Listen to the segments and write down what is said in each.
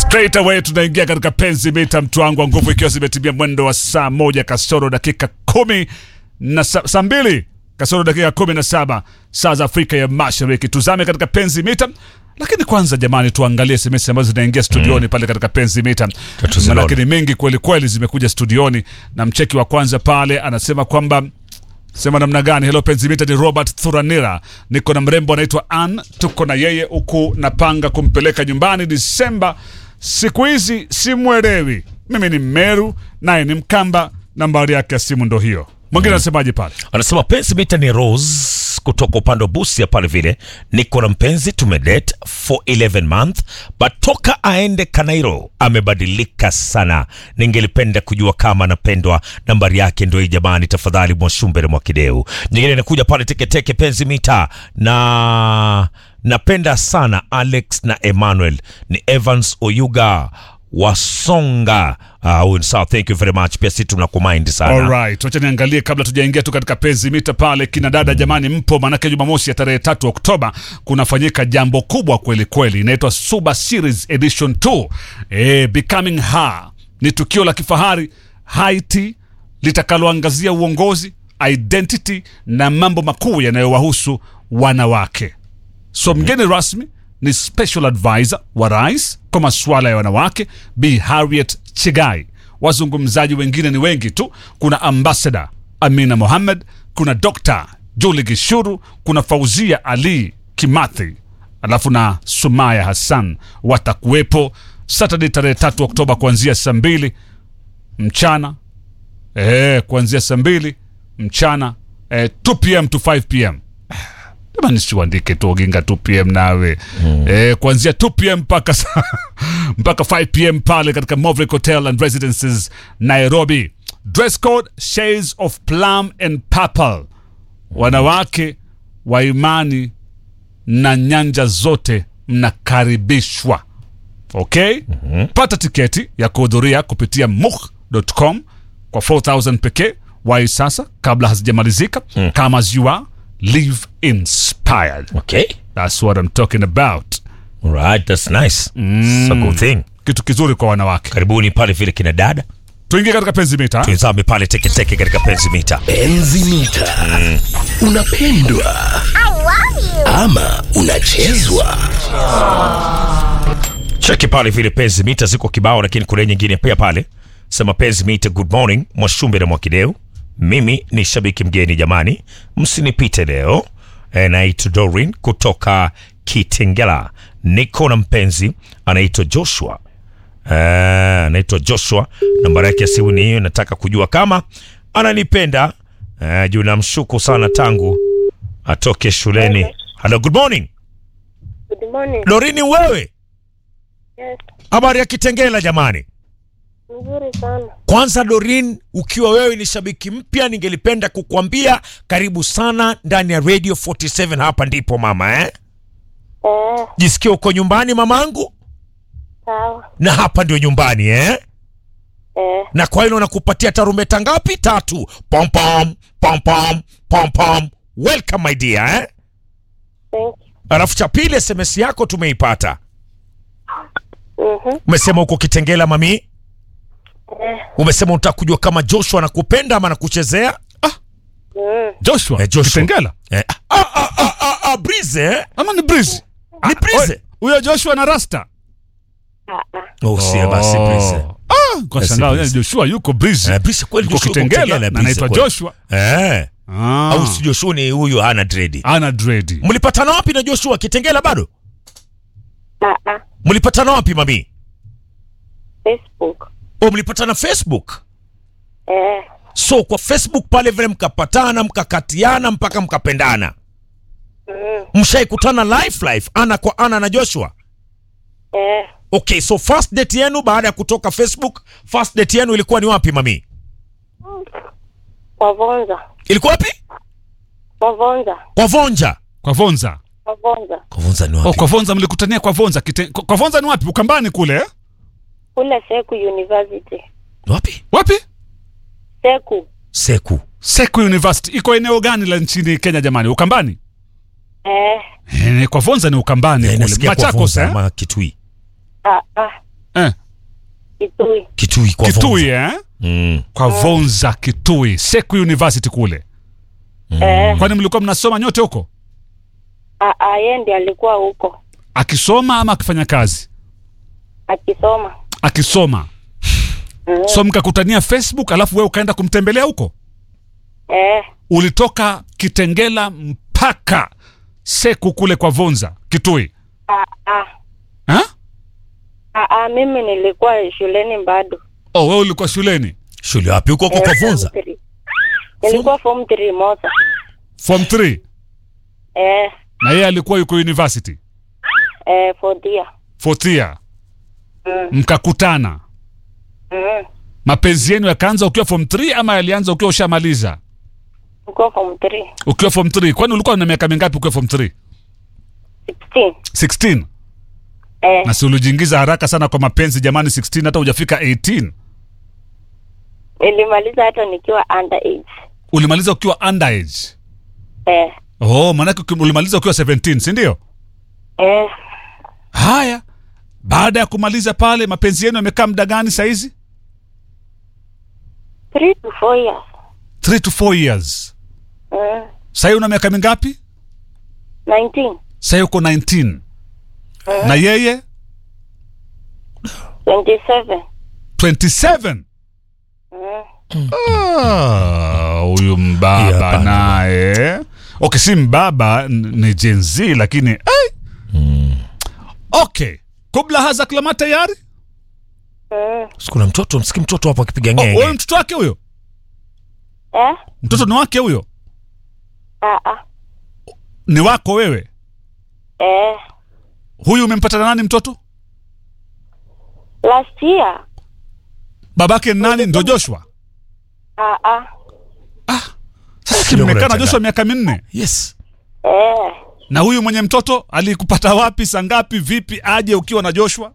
Straight away tunaingia katika penzi mita mtu wangu wa nguvu, ikiwa zimetimia mwendo wa saa moja kasoro dakika kumi na sa, saa mbili kasoro dakika kumi na saba saa za Afrika ya Mashariki. Tuzame katika penzi mita, lakini kwanza jamani, tuangalie SMS ambazo zinaingia studioni pale katika penzi mita, Tuzione. lakini mengi kweli kweli zimekuja studioni, na mcheki wa kwanza pale anasema kwamba sema namna gani? Hello Penzimita, ni Robert Thuranira, niko na mrembo anaitwa Ann, tuko na yeye huku, napanga kumpeleka nyumbani Disemba. Siku hizi simwelewi, mimi ni Meru naye ni Mkamba, nambari yake ya simu ndo hiyo. Mwingine anasemaje pale? anasema penzi mita ni Rose kutoka upande wa Busia pale vile, niko na mpenzi tumedate for 11 month but toka aende Kanairo amebadilika sana. Ningelipenda kujua kama anapendwa. Nambari yake ndio hii jamani, tafadhali Mwashumbere Mwakideu. Nyingine inakuja pale teketeke penzi mita na napenda sana Alex na Emmanuel ni Evans Oyuga Wasonga. Ah, huyu ni sawa, thank you very much. Pia sisi tunakumind sana. Alright, wacha niangalie kabla tujaingia tu katika penzi mita pale. Kina dada jamani, mpo? Maanake Jumamosi ya tarehe tatu Oktoba kunafanyika jambo kubwa kweli kweli, inaitwa Suba Series Edition 2 eh, Becoming Her. Ni tukio la kifahari Haiti litakaloangazia uongozi, identity na mambo makuu yanayowahusu wanawake. So mgeni rasmi ni special advisor wa rais kwa masuala ya wanawake Bi Harriet Chigai. Wazungumzaji wengine ni wengi tu. Kuna ambassador Amina Mohamed, kuna Dr. Julie Gishuru, kuna Fauzia Ali Kimathi, alafu na Sumaya Hassan watakuwepo Saturday tarehe tatu Oktoba kuanzia saa mbili mchana eh, kuanzia saa mbili mchana eh, 2 pm to 5 pm jamani siuandike tu oginga 2 pm nawe eh, kuanzia 2 pm mpaka sa- mpaka 5 pm pale katika Movric Hotel and Residences Nairobi. Dress code shades of plum and purple. Wanawake wa imani na nyanja zote mnakaribishwa. Okay? Pata tiketi ya kuhudhuria kupitia mukh.com kwa 4000 pekee. Wai sasa kabla hazijamalizika. Come as you are, live inspired. Okay. That's what I'm talking about. Alright, that's nice. It's a good thing. Kitu kizuri kwa wanawake. Karibuni pale vile kina dada. Tuingie katika penzi mita. Tuizame pale teke teke katika penzi mita. Penzi mita. Unapendwa ama unachezwa? Cheki pale vile penzi mita ziko kibao lakini kuna nyingine pia pale. Sema penzi mita good morning Mwashumbe na Mwakideu. Mimi ni shabiki mgeni jamani. Msinipite leo. E, naitwa Dorin kutoka Kitengela. Niko na mpenzi anaitwa Joshua. Eh, anaitwa Joshua. Nambari yake ya simu ni hiyo. Nataka kujua kama ananipenda. Eh, juu namshuku sana tangu atoke shuleni. Hello, good morning. Good morning. Dorini wewe. Yes, Habari ya Kitengela jamani. nzuri sana. Kwanza Dorin, ukiwa wewe ni shabiki mpya, ningelipenda kukwambia karibu sana ndani ya Radio 47. Hapa ndipo mama eh? Eh, Jisikia uko nyumbani mamangu, sawa. na hapa ndio nyumbani eh? Eh, na kwa hilo nakupatia tarumbeta ngapi? Tatu. Pom pom pom pom pom pom. Welcome my dear eh? thank you. Alafu cha pili, SMS yako tumeipata. Mhm. Umesema uko Kitengela mami, Eh, umesema unataka kujua kama Joshua anakupenda ama anakuchezea mm. Joshua. Eh, Joshua. Kitengela. eh? ah, ah, ah, ah, ah, Breeze eh? Ama ni Breeze? Ni Breeze. Oi, Huyo Joshua na Rasta. Ah, ah. Oh, si basi Breeze. Ah, kwa Basi shangao Breeze. Joshua yuko Breeze. Eh, Breeze kweli Yuko Joshua yuko Kitengela Kitengela, na Breeze anaitwa kweli. Joshua. Eh. Ah. Au si Joshua ni huyu hana dredi. Ana dread. Mlipatana wapi na Joshua Kitengela bado? Ah, ah. Mlipatana wapi mami? Facebook. Oh, mlipatana Facebook. Eh, So kwa Facebook pale vile mkapatana, mkakatiana mpaka mkapendana. mm. Mshaikutana live live ana kwa ana na Joshua. Eh, Okay, so first date yenu baada ya kutoka Facebook, first date yenu ilikuwa ni wapi mami? kwa Vonza. Ilikuwa wapi? Kwa Vonza. Kwa Vonja. Kwa Vonza. Kwa Vonza. Kwa Vonja ni Oh, kwa Vonza mlikutania kwa Vonza. Kite... Kwa kwa Vonza ni wapi? Ukambani kule eh? Kule Seku University. Wapi? Wapi? Seku. Seku. Seku University. Iko eneo gani la nchini Kenya jamani? Ukambani? Eh, Eh, kwa Vonza ni Ukambani Eh, kule. nasikia kwa Machakos Vonja eh? ama Kitui. ah, ah. eh. Kitui. Kitui kwa Kitui Vonza. eh? Mm. Kwa Vonza Kitui, Seku University kule. Eh, Kwani mlikuwa mnasoma nyote huko, a- a- yeye ndiye alikuwa huko akisoma ama akifanya kazi? akisoma. Akisoma. So mkakutania Facebook, alafu wewe ukaenda kumtembelea huko. Eh, Ulitoka Kitengela mpaka Seku kule kwa Vonza Kitui a, a, ha? a, a, mimi nilikuwa shuleni bado. Oh, wewe ulikuwa shuleni Shule wapi huko huko kwa Eh, form Vonza? three. Nilikuwa form 3 Mosa. form 3 Eh, na yeye alikuwa yuko university eh, fourth year. fourth year, Mm, mkakutana. mm. Mapenzi yenu yakaanza ukiwa form 3 ama yalianza ukiwa ushamaliza? Nilikuwa form 3. Ukiwa form 3. Kwani ulikuwa na miaka mingapi ukiwa form 3? 16. 16. Eh, Na si ulijiingiza haraka sana kwa mapenzi jamani, 16 hata hujafika 18. nilimaliza hata nikiwa underage. Ulimaliza ukiwa underage. Eh, Oh, maanake uki- ulimaliza ukiwa 17, si ndio? eh, Haya, baada ya kumaliza pale, mapenzi yenu yamekaa muda gani saizi? 3 to 4 years. 3 to 4 years. Mm, Sasa una miaka mingapi? 19. Sasa uko 19. Na yeye 27. 27. Mm, Ah, huyu Yeah, mbaba hapana. naye okay, si mbaba n- ni Gen Z lakini ai. Okay, kubla haza klama tayari. mm. Sikuna mtoto, msiki mtoto hapo akipiga Oh, ngenge. wewe mtoto wake huyo, Eh, mtoto ni wake huyo, a, a. ni wako wewe. Eh, Huyu umempata na nani mtoto? last year. Babake ni nani? Ndo Joshua. A, a. Sasa si Kidogo mmekaa na nachanga. Joshua miaka minne, Yes. Eh, na huyu mwenye mtoto alikupata wapi, saa ngapi, vipi, aje ukiwa na Joshua?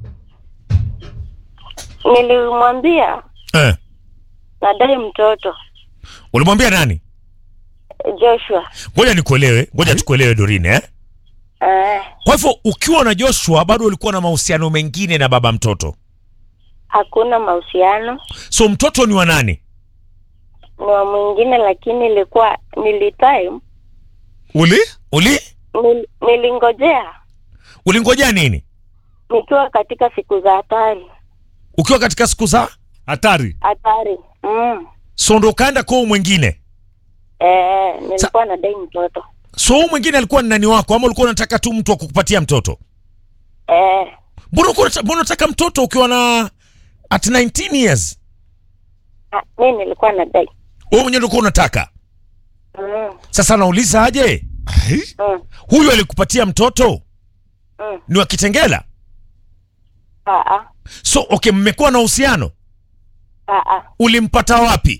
nilimwambia Eh. nadai mtoto Ulimwambia nani? Joshua. Ngoja nikuelewe, ngoja tukuelewe Dorine eh? Eh, Kwa hivyo ukiwa na Joshua bado ulikuwa na mahusiano mengine na baba mtoto. hakuna mahusiano So mtoto ni wa nani? ni wa mwingine, lakini ilikuwa nilitime Uli Uli nil, nilingojea ulingojea nini? nikiwa katika siku za hatari Ukiwa katika siku za hatari. hatari. Mm. so ndo ukaenda kwa huyu mwingine. Eh, nilikuwa nadai mtoto So huyu mwingine alikuwa ni nani wako ama ulikuwa unataka tu mtu wa kukupatia mtoto? eh, Mbona ulikuwa unata- mbona unataka mtoto ukiwa na at 19 years? ah, mi nilikuwa nadai Wewe mwenyewe ulikuwa unataka. mm. Sasa nauliza aje? Ai, Mm. Huyu alikupatia mtoto Mm. ni wa Kitengela? Ah, ah, So okay, mmekuwa na uhusiano. ah, ah. Ulimpata wapi?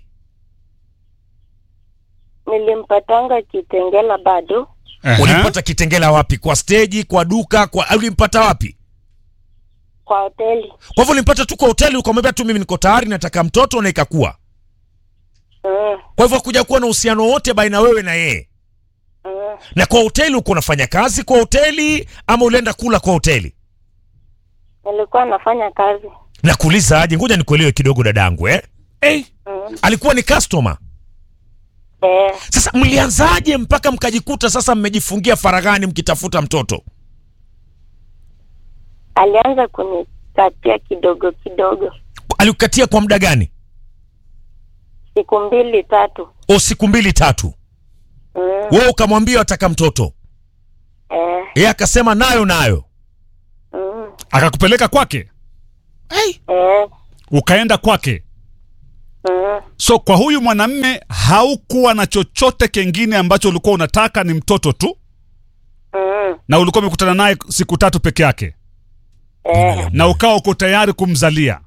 nilimpatanga Kitengela bado ehe. Ulimpata Kitengela wapi? Kwa steji, kwa duka, kwa ulimpata wapi? kwa hoteli Kwa hivyo ulimpata tu kwa hoteli, ukamwambia tu mimi niko tayari, nataka mtoto na ikakuwa. mm. Kwa hivyo kuja kuwa na uhusiano wote baina wewe na yeye. Mm. Na kwa hoteli uko unafanya kazi kwa hoteli ama ulienda kula kwa hoteli? nilikuwa nafanya kazi Na kuuliza aje, ngoja nikuelewe kidogo dadangu eh? hey. mm. Alikuwa ni customer. eh, Sasa mlianzaje mpaka mkajikuta sasa mmejifungia faraghani mkitafuta mtoto? alianza kunikatia kidogo kidogo Alikukatia kwa muda gani? siku mbili tatu O, siku mbili tatu. mm. Wewe ukamwambia wataka mtoto, eh, yeye akasema nayo nayo. mm. akakupeleka kwake eh, ukaenda kwake mm. so kwa huyu mwanamme haukuwa na chochote kengine ambacho ulikuwa unataka ni mtoto tu Mm. na ulikuwa umekutana naye siku tatu peke yake Eh, na ukawa uko tayari kumzalia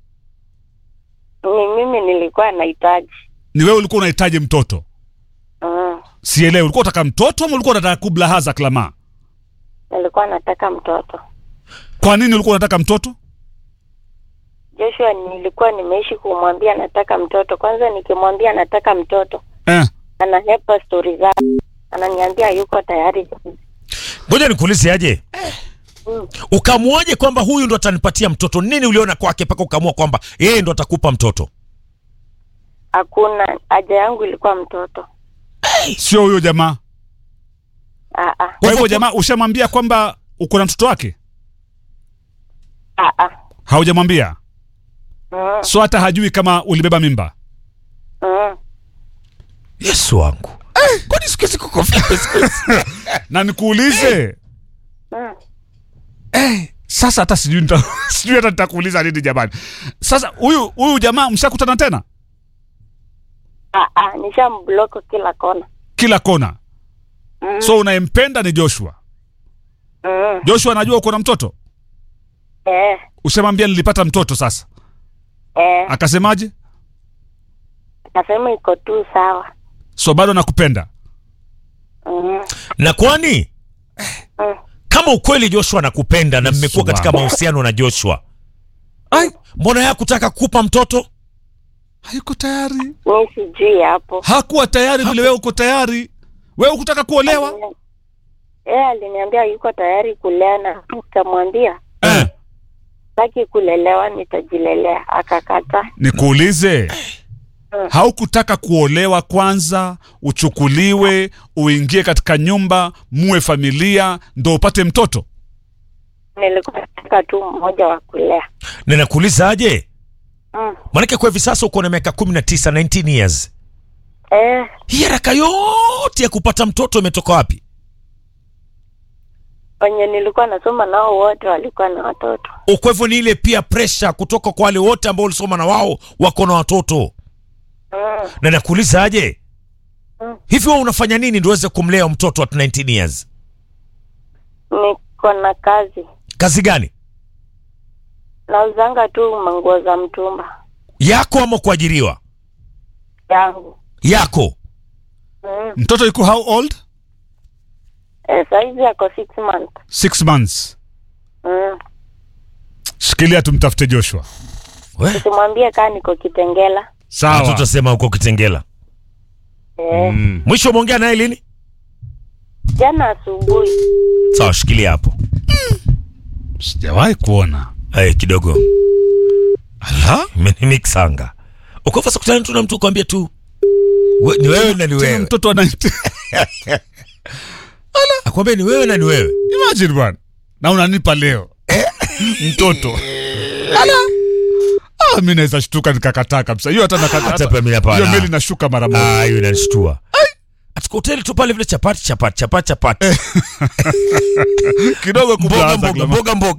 ni mimi nilikuwa nahitaji ni wewe ulikuwa unahitaji mtoto mm. sielewi ulikuwa unataka mtoto ama ulikuwa unataka kublahaza klama nilikuwa nataka mtoto kwa nini ulikuwa unataka mtoto Joshua nilikuwa nimeishi kumwambia nataka mtoto kwanza nikimwambia nataka mtoto eh. anahepa stori zake ananiambia yuko tayari Ngoja nikuulize aje, Ukamuaje kwamba huyu ndo atanipatia mtoto? Nini uliona kwake mpaka ukaamua kwamba yeye ndo atakupa mtoto? Hakuna haja yangu ilikuwa mtoto. Sio huyo jamaa. Ah ah. Kwa hivyo jamaa, ushamwambia kwamba uko na mtoto wake? Ah ah. Haujamwambia? Mm, So hata hajui kama ulibeba mimba. mm. Yesu wangu, kwani siku hizi kuko vipi siku hizi? Na nikuulize, Mm. eh, sasa hata sijui nita, sijui hata nitakuuliza nini jamani. Sasa huyu huyu jamaa mshakutana tena Ah ah, nishambloko kila kona. kila kona. Mm. So unayempenda ni Joshua. Mm. Joshua anajua uko na mtoto? Eh, Ushamwambia nilipata mtoto sasa. eh. Akasemaje? Nasema iko tu sawa. So bado nakupenda. Mm. Na kwani Mm. kama ukweli Joshua anakupenda na mmekuwa Yesu katika wangu. mahusiano na Joshua, Ai, mbona yeye hakutaka kukupa mtoto? hayuko tayari. Mi sijui hapo. Hakuwa tayari vile wewe uko tayari. Wewe ukutaka kuolewa? Eh, aliniambia yuko tayari kulea na nikamwambia Eh. sitaki kulelewa, nitajilelea. Akakata. Nikuulize, haukutaka kuolewa kwanza, uchukuliwe, uingie katika nyumba, muwe familia, ndo upate mtoto? Nilikuwa nataka tu mmoja wa kulea. Na nakuulizaje? Mm. Maanake kwa hivi sasa uko na miaka 19, 19 years. Eh, Hii haraka yote ya kupata mtoto imetoka wapi? wenye nilikuwa nasoma nao wote walikuwa na watoto. O, Kwa hivyo ni ile pia pressure kutoka kwa wale wote ambao ulisoma na wao wako na watoto. Mm. Na nakuulizaje? Mm. Hivi wewe unafanya nini ndio uweze kumlea mtoto at 19 years? Niko na kazi, Kazi gani? nauzanga tu manguo za mtumba Yako ama kuajiriwa? yangu. Yako. Mm. Mtoto yuko how old? Eh, saizi ako six months. Six months. Mm. Shikilia tumtafute Joshua. We, Simwambie kaa niko Kitengela. Sawa. tutasema uko Kitengela. Eh, Mm. Mwisho umeongea naye lini? jana asubuhi. Sawa, shikilia hapo. Sijawahi kuona. Eh, kidogo. Ala, imenimixanga. Uko fasa kutana tu na mtu kwambia tu we, ni wewe na ni Tena wewe. mtoto ana Akwambia ni wewe na ni wewe. Imagine bwana. Na unanipa leo. Mtoto. Ala. Ah, mimi naweza shtuka nikakataa kabisa. Hiyo hata nakata. Hata pia mimi hapana. Hiyo meli nashuka mara moja. Ah, hiyo inanishtua. Atuka hoteli tu pale vile chapati chapati chapati chapati. Kidogo Mboga kubwa mboga mboga mboga.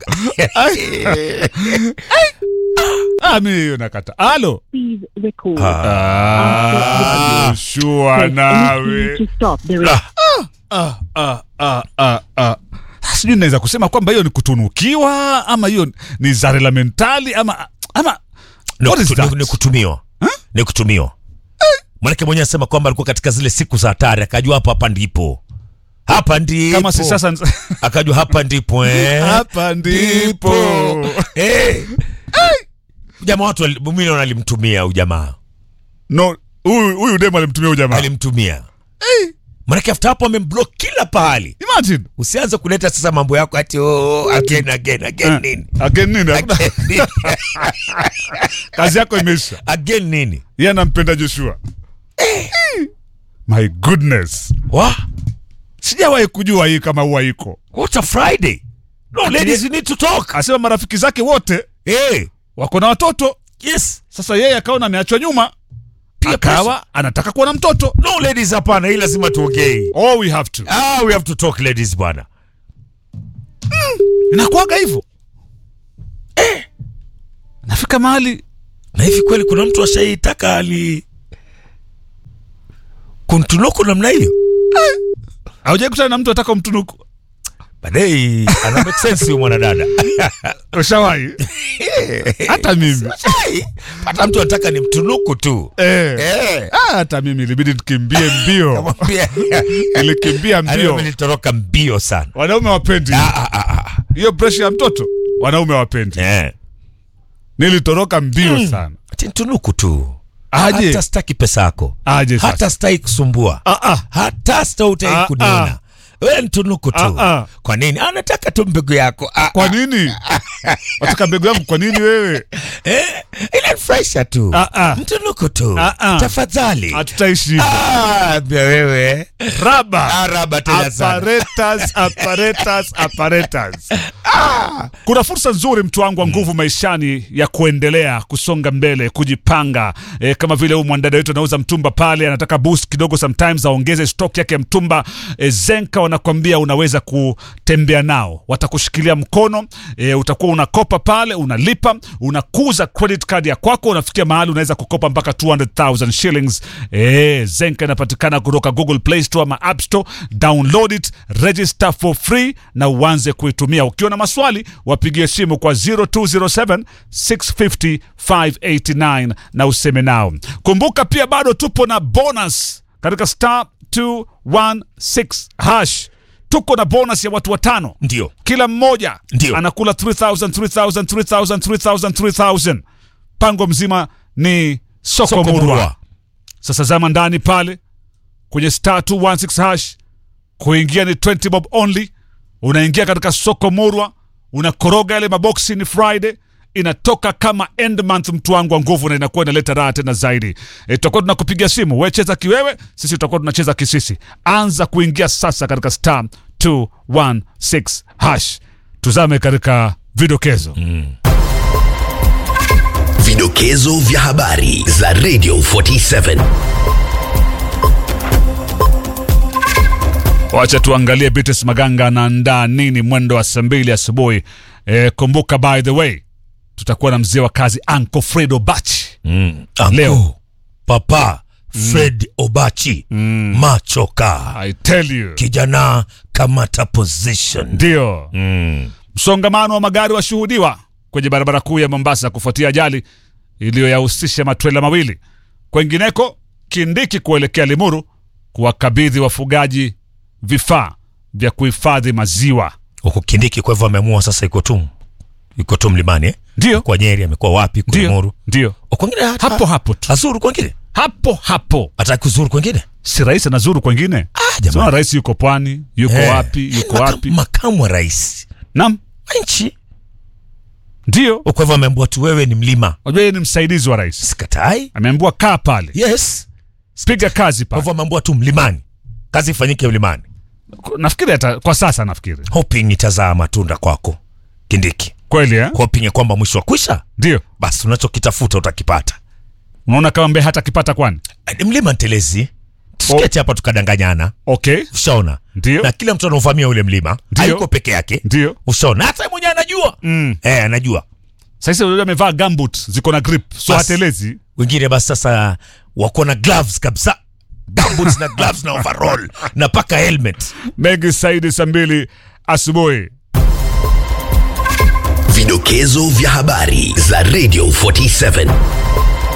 Ah, mimi hiyo nakata. Halo. Please record. Ah, Joshua Press any nawe. key to stop the re- Ah, ah, ah, ah, ah. Sijui naweza kusema kwamba hiyo ni kutunukiwa ama hiyo ni zarela mentali ama ama Ni What is kutu- that? ni- Ni kutumiwa. Ni kutumiwa. Manake mwenyewe anasema kwamba alikuwa katika zile siku za hatari akajua hapa hapa ndipo. Hapa ndipo. kama si sasa akajua hapa ndipo eh. hapa ndipo. Eh. Jamaa watu wali- mimi naona alimtumia huyu jamaa. No, huyu huyu demo alimtumia huyu jamaa. Alimtumia. Manake after hapo amemblock kila pahali. Imagine. Usianze kuleta sasa mambo yako ati oh, again again again Eh, nini? Again nini? Hakuna- Again nini? Kazi yako imeisha. Again nini? Yeye anampenda Joshua. My goodness. Wa? Sijawahi kujua hii kama huwa iko. What a Friday. No, ladies you need to talk. Asema marafiki zake wote Eh. wako na watoto. Yes. Sasa yeye akaona ameachwa nyuma. Pia Akawa anataka kuwa na mtoto. No ladies hapana, hii lazima tuongee. Oh, we have to. Ah, we have to talk ladies bwana. Inakuwaga hivyo. Eh. Nafika mahali Na hivi kweli kuna mtu ashaitaka ali kuntunuku namna hiyo? haujai kutana na mtu ataka umtunuku. Baadaye ana make sense huyo mwanadada. Ushawahi? Hata mimi. Hata mtu anataka ni mtunuku tu. Eh. Eh. Ah, hata mimi ilibidi tukimbie mbio. Kamwambia. Nilikimbia Mbio. mbio. Nilitoroka mbio sana. Wanaume wapendi. Ah, ah, ah, ah. Hiyo pressure ya mtoto wanaume wapendi. Eh. Nilitoroka mbio sana. Ati tunuku tu. Aje. Hata sitaki pesa yako. Aje sasa. Hata sitaki kusumbua. Ah ah. Hata sitaki Ah, kuniona. we ntunuku tu Ah, ah. kwa nini anataka tu mbegu yako ah, kwa nini wataka mbegu yangu kwa nini wewe eh, inanifurahisha tu Ah, ah. mtunuku tu Ah, ah. tafadhali hatutaishi hivyo Ah, pia wewe raba Ah, raba tena sana. apparatus apparatus apparatus kuna fursa nzuri mtu wangu wa nguvu maishani ya kuendelea kusonga mbele kujipanga e, kama vile huyu mwandada wetu anauza mtumba pale anataka boost kidogo sometimes aongeze stock yake ya mtumba e, zenka wanakwambia unaweza kutembea nao watakushikilia mkono e, utakuwa unakopa pale unalipa unakuza credit card ya kwako unafikia mahali unaweza kukopa mpaka 200,000 shillings e, zenka inapatikana kutoka google play store ama app store download it register for free na uanze kuitumia ukiwa na maswali wapigie simu kwa 0207 650 589 na useme nao kumbuka pia bado tupo na bonus katika star 216 hash tuko na bonus ya watu watano ndio kila mmoja Ndio. anakula 3000 3000 3000 3000 3000 pango mzima ni soko, Soko murwa Murwa. sasa zama ndani pale kwenye star 216 hash kuingia ni 20 bob only unaingia katika soko murwa unakoroga yale maboksi ni friday inatoka kama end month mtu wangu wa nguvu na inakuwa inaleta raha tena zaidi e, tutakuwa tunakupigia simu we cheza kiwewe sisi tutakuwa tunacheza kisisi anza kuingia sasa katika star 216 hash tuzame katika vidokezo Vidokezo vya habari za Radio 47. wacha tuangalie Beatrice Maganga anaandaa nini mwendo wa saa mbili asubuhi. E, kumbuka by the way tutakuwa na mzee wa kazi Uncle Fredo Bachi mm. Leo. papa fred obachi machoka I tell you, kijana kamata position ndio mm. msongamano wa magari washuhudiwa kwenye barabara kuu ya Mombasa kufuatia ajali iliyoyahusisha matrela mawili. Kwengineko, Kindiki kuelekea Limuru kuwakabidhi wafugaji vifaa vya kuhifadhi maziwa. huku kindiki kwa hivyo ameamua sasa iko tu iko tu mlimani eh? Ndio, kwa nyeri amekuwa wapi ndio, kulimuru ndio, kwengine hata- hapo hapo tu, azuru kwengine hapo hapo. ataki kuzuru kwengine Si rais anazuru kwengine? jamani. Sio rais yuko pwani, yuko Eh. wapi, yuko Maka- wapi? makamu wa rais Naam, wa nchi ndio. kwa hivyo ameambiwa tu wewe ni mlima Unajua yeye ni msaidizi wa rais, sikatai ameambiwa kaa pale, yes piga kazi kwa pale. hivyo ameambiwa tu mlimani kazi ifanyike mlimani Nafikiri hata kwa sasa, nafikiri hoping itazaa matunda kwako kindiki kweli eh? hoping ya kwamba mwisho wa kwisha Ndio basi unachokitafuta utakipata unaona kama mbe hata kipata kwani? ni mlima ntelezi tusiketi hapa tukadanganyana Okay, ushaona Ndio. na kila mtu anaovamia ule mlima Ndio. hayuko peke yake ndio. ushaona hata yeye mwenyewe anajua Mm. eh, anajua Sasa unajua amevaa gumboot ziko na grip, so Basi. hatelezi. wengine basi sasa wako na gloves kabisa gumboots na gloves na overall na paka helmet Mengi Saidi saa mbili asubuhi. Vidokezo vya habari za Radio 47.